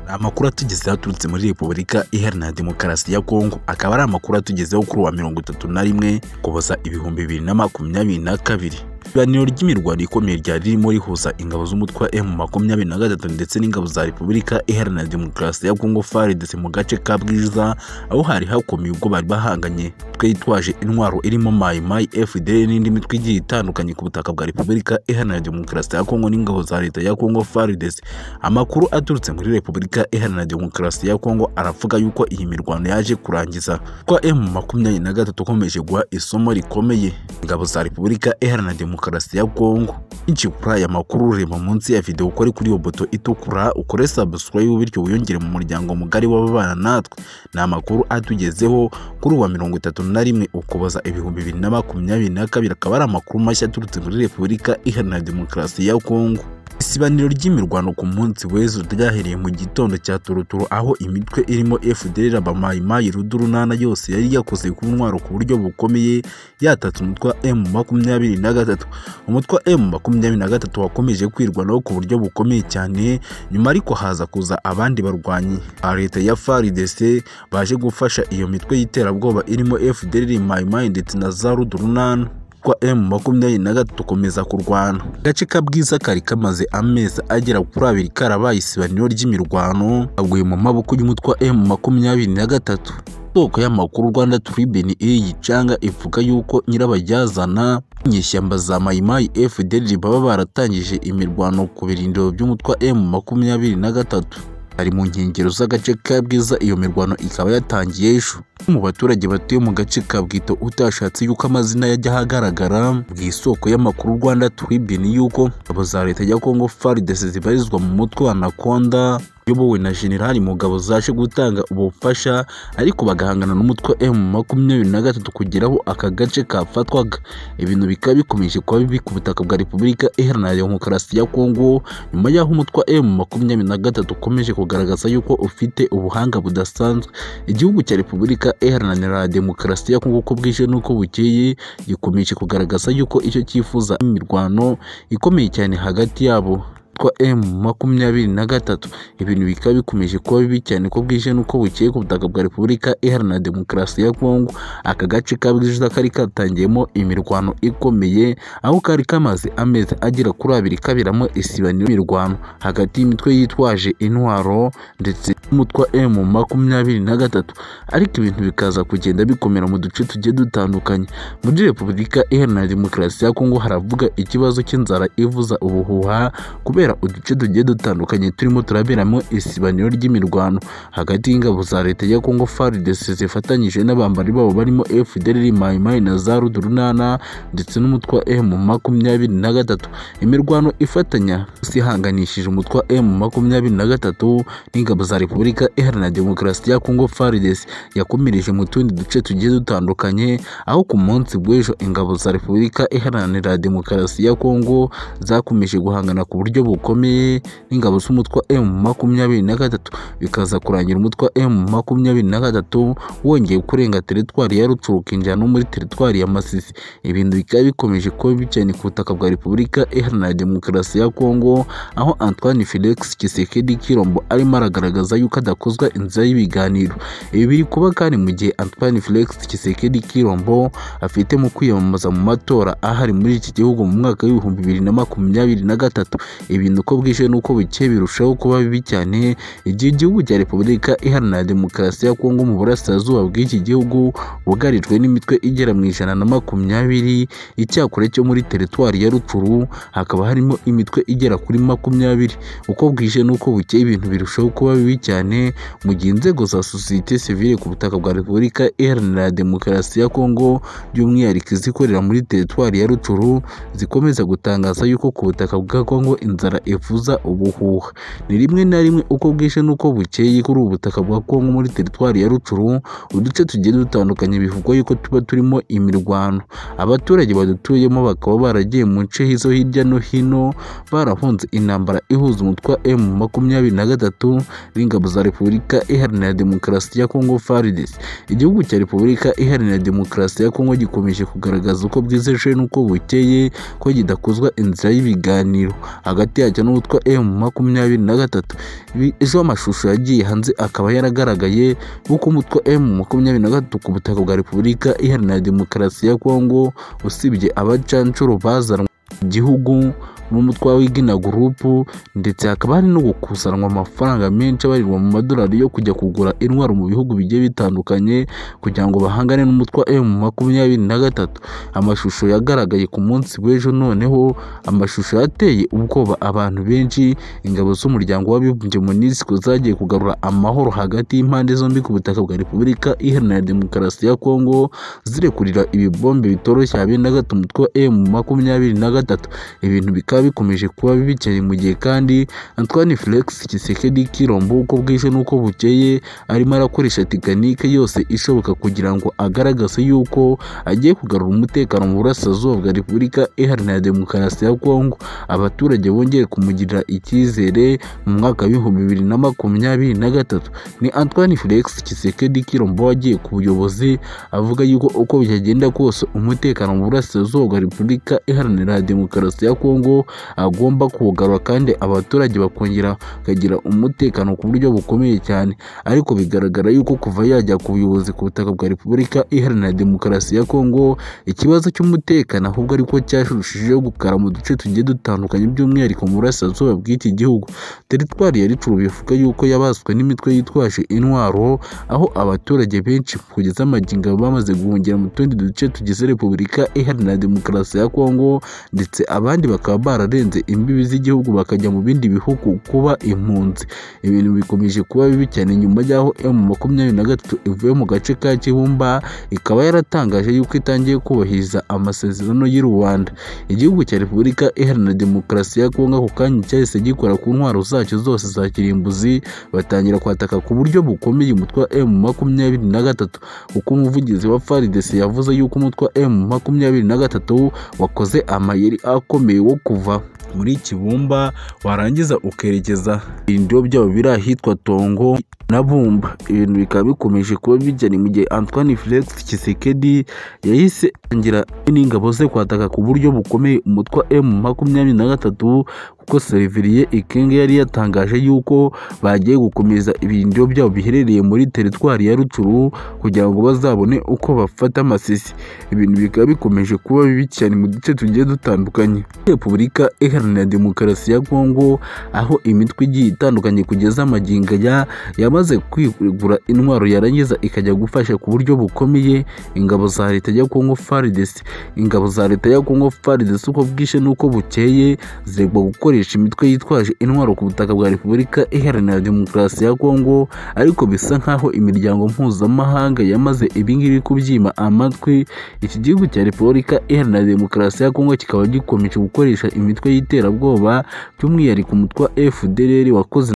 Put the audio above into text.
amakuru atugezeho aturutse muri repubulika iharanira demokarasi ya kongo akaba ari amakuru atugezeho kuri uwa mirongo itatu na rimwe kuboza ibihumbi bibiri na makumyabiri na kabiri ibiganiro ry'imirwano ikomeye ryari ririmo rihuza ingabo z'umutwe wa emu makumyabiri na gatatu ndetse n'ingabo za repubulika iharanira demokarasi ya kongo faridese mu gace ka bwiza aho hari hakomeye ubwo bari bahanganye twitwaje intwaro irimo mayi mayi fdr n'indi mitwe igiye itandukanye ku butaka bwa repubulika iharanira demokarasi ya kongo n'ingabo za leta ya kongo faridese amakuru aturutse muri repubulika iharanira demokarasi ya kongo aravuga yuko iyi mirwano yaje kurangiza kwa emu makumyabiri na gatatu ukomeje guha isomo rikomeye ingabo za repubulika iharanira demokarasi demokarasi ya Kongo. Inchi kuri aya makuru ureba munsi ya video ukore kuri iyo boto itukura ukore subscribe bityo wiyongere mu muryango mugari w'ababana natwe. Ni amakuru atugezeho kuri uwa mirongo itatu na rimwe ukuboza ibihumbi bibiri na makumyabiri na kabiri akaba ari amakuru mashya aturutse muri Repubulika Iharanira Demokarasi ya Kongo. isibaniro ry'imirwano ku munsi w'ejo ryahereye mu gitondo cya turuturu aho imitwe irimo FDL abamayimayi rudurunana yose yari yakoze ku ntwaro ku buryo bukomeye yatatse umutwe wa M makumyabiri na gatatu umutwe wa M makumyabiri na gatatu wakomeje kwirwanaho ku buryo bukomeye cyane nyuma ariko haza kuza abandi barwanyi ba leta ya FARDC baje gufasha iyo mitwe y'iterabwoba irimo FDL mayimayi ndetse na za rudurunana kwa M makumyabiri na gatatu ukomeza kurwana agace ka bwiza kari kamaze amezi agera kuri abiri karabaye isibaniro ry'imirwano kaguye mu maboko y'umutwe wa M makumyabiri na gatatu isoko y'amakuru Rwanda Tribune iri gicanga ivuga yuko nyirabajyazana inyeshyamba za Mayimayi FDL baba baratangije imirwano ku birindiro by'umutwe wa M makumyabiri na gatatu ari mu nkengero z'agace ka bwiza iyo mirwano ikaba yatangiye ejo mu baturage batuye mu gace ka bwito utashatse yuko amazina yajya ahagaragara mu isoko y'amakuru rwanda turibini yuko ingabo za leta ya kongo faridese zibarizwa mu mutwe wa nakonda uyobowe na generali mugabo zaje gutanga ubufasha ariko bagahangana n'umutwe m makumyabiri na gatatu kugeraho aka gace kafatwaga ibintu bikaba bikomeje kuba bibi ku butaka bwa repubulika iharanira demokarasi ya kongo nyuma y'aho umutwe wa m makumyabiri na gatatu ukomeje kugaragaza yuko ufite ubuhanga budasanzwe igihugu cya repubulika iharanira demokarasi ya kongo uko bwije n'uko bukeye gikomeje kugaragaza yuko icyo cyifuza imirwano ikomeye cyane hagati yabo kwa M makumyabiri na gatatu ibintu bikaba bikomeje kuba bibi cyane ko bwije nuko bukeye ku butaka bwa Repubulika Iharanira Demokarasi ya Kongo aka gace kabwije kari katangiyemo imirwano ikomeye aho kari kamaze amezi agera kuri abiri kabiramo isibaniro imirwano hagati y'imitwe yitwaje intwaro ndetse n'umutwa M makumyabiri na gatatu ariko ibintu bikaza kugenda bikomera mu duce tugiye dutandukanye muri Repubulika Iharanira Demokarasi ya Kongo haravuga ikibazo cy'inzara ivuza ubuhuha kubera kubera uduce tugiye dutandukanye turimo turaberamo isibaniro ry'imirwano hagati y'ingabo za leta ya Kongo FARDC zifatanyije n'abambari babo barimo FDLR Maimai na za Rudurunana ndetse n'umutwa M makumyabiri na gatatu imirwano ifatanya sihanganishije umutwa M makumyabiri na gatatu n'ingabo za Repubulika Iharanira Demokarasi ya Kongo FARDC yakomereje mu tundi duce tugiye dutandukanye aho ku munsi w'ejo ingabo za Repubulika Iharanira Demokarasi ya Kongo zakomeje guhangana ku buryo bukomeye n'ingabo z'umutwe M makumyabiri na gatatu bikaza kurangira umutwe M makumyabiri na gatatu wongeye kurenga teritwari ya Rucurukinja no muri teritwari ya Masisi ibintu bikaba bikomeje kuba bicanye ku butaka bwa Repubulika Iharanira Demokarasi ya Kongo aho Antoine Felix Tshisekedi Kirombo arimo aragaragaza yuko adakozwa inzira y'ibiganiro ibi biri kuba kandi mu gihe Antoine Felix Tshisekedi Kirombo afite mu kwiyamamaza mu matora ahari muri iki gihugu mu mwaka w'ibihumbi bibiri na makumyabiri na gatatu ibintu uko bwije n'uko bukeye birushaho kuba bibi cyane igihe igihugu cya repubulika iharanira demokarasi ya kongo mu burasirazuba bw'iki gihugu bugarijwe n'imitwe igera mu ijana na makumyabiri icyakora cyo muri teritwari ya rucuru hakaba harimo imitwe igera kuri makumyabiri uko bwije n'uko bukeye ibintu birushaho kuba bibi cyane mu gihe inzego za sosiyete sivile ku butaka bwa repubulika iharanira demokarasi ya kongo by'umwihariko izikorera muri teritwari ya rucuru zikomeza gutangaza yuko ku butaka bwa kongo inzara ivuza ubuhuha ni rimwe na rimwe uko bwije n'uko bukeye kuri ubu butaka bwa kongo muri teritwari ya rucuru uduce tugiye dutandukanye bivugwa yuko tuba turimo imirwano abaturage badutuyemo bakaba baragiye mu nce zo hirya no hino barahunze intambara ihuza umutwe wa m makumyabiri na gatatu n'ingabo za repubulika iharanira demokarasi ya kongo farides igihugu cya repubulika iharanira demokarasi ya kongo gikomeje kugaragaza uko bwizeje n'uko bukeye ko kidakozwa inzira y'ibiganiro hagati yacyo n'uwitwa M makumyabiri na gatatu Ibi- ejo amashusho yagiye hanze akaba yaragaragaye nk'uko umutwe M makumyabiri na gatatu ku butaka bwa Repubulika Iharanira Demokarasi ya Kongo usibye abacanshuro bazanwa mu gihugu n'umutwe w'igina gurupu ndetse hakaba hari no gukusanwa amafaranga menshi abarirwa mu madolari yo kujya kugura intwaro mu bihugu bigiye bitandukanye kugira ngo bahangane n'umutwe wa M makumyabiri na gatatu amashusho yagaragaye ku munsi w'ejo noneho amashusho yateye ubwoba abantu benshi ingabo z'umuryango w'abibumbye MONUSCO zagiye kugarura amahoro hagati y'impande zombi ku butaka bwa Repubulika Iharanira Demokarasi ya Kongo zirekurira ibibombe bitoroshye habe na gato umutwe wa M makumyabiri na gatatu ibintu bikaba bikomeje kuba bikeye mu gihe kandi Antoine Felix Tshisekedi Kilombo uko bwije n'uko bukeye arimo arakoresha tekinike yose ishoboka kugira ngo agaragaze yuko agiye kugarura umutekano mu burasirazuba bwa Repubulika Iharanira Demokarasi ya Kongo abaturage bongeye kumugirira icyizere mu mwaka w'ibihumbi bibiri na makumyabiri na gatatu ni Antoine Felix Tshisekedi Kilombo wagiye ku buyobozi avuga yuko uko byagenda kose umutekano mu burasirazuba bwa Repubulika Iharanira Demokarasi ya Kongo agomba kuwugarura kandi abaturage bakongera bakagira umutekano ku buryo bukomeye cyane ariko bigaragara yuko kuva yajya ku buyobozi ku butaka bwa Repubulika Iharanira Demokarasi ya Kongo ikibazo cy'umutekano ahubwo ariko cyarushijeho gukara mu duce tugiye dutandukanye by'umwihariko mu burasirazuba bw'iki gihugu teritwari ya Rutshuru bivuga yuko yabaswe n'imitwe yitwaje intwaro aho abaturage benshi kugeza amagingo bamaze guhungira mu tundi duce tugize Repubulika Iharanira Demokarasi ya Kongo ndetse abandi bakaba bararenze imbibi z'igihugu bakajya mu bindi bihugu kuba impunzi ibintu bikomeje kuba bibi cyane nyuma y'aho M makumyabiri na gatatu ivuye mu gace ka Kibumba ikaba yaratangaje yuko itangiye kubahiriza amasezerano y'u Rwanda igihugu cya Repubulika Iharanira Demokarasi ya Kongo ako kanya cyahise gikora ku ntwaro zacyo zose za kirimbuzi batangira kwataka ku buryo bukomeye umutwe wa M makumyabiri na gatatu kuko umuvugizi wa FARDC yavuze yuko umutwe wa M makumyabiri na gatatu wakoze amayeri akomeye wo kuva muri Kibumba warangiza ukerekeza ibirindiro byabo biri ahitwa Tongo na Bumba ibintu bikaba bikomeje kuba bijyanye mu gihe Antoine Felix Tshisekedi yahise atangira n'ingabo ze kwataka ku buryo bukomeye umutwe wa M makumyabiri na gatatu kuko Seriveriye Ikenge yari yatangaje yuko bagiye gukomeza ibirindiro byabo biherereye muri teritwari ya Rutshuru kugira ngo bazabone uko bafata amasisi ibintu bikaba bikomeje kuba bibi cyane mu duce tugiye dutandukanye Repubulika Iharanira Demokarasi ya Kongo aho imitwe igiye itandukanye kugeza amagingo ya yamaze kwigura intwaro yarangiza ikajya gufasha ku buryo bukomeye ingabo za leta ya Kongo FARDC ingabo za leta ya Kongo FARDC uko bwishe n'uko bukeye ziregwa gukoresha imitwe yitwaje intwaro ku butaka bwa Repubulika Iharanira Demokarasi ya Kongo ariko bisa nkaho imiryango mpuzamahanga yamaze ibingibi kubyima amatwi iki gihugu cya Repubulika Iharanira Demokarasi ya Kongo kikaba gikomeje gukoresha imitwe y'iterabwoba by'umwihariko umutwe wa FDLR wakoze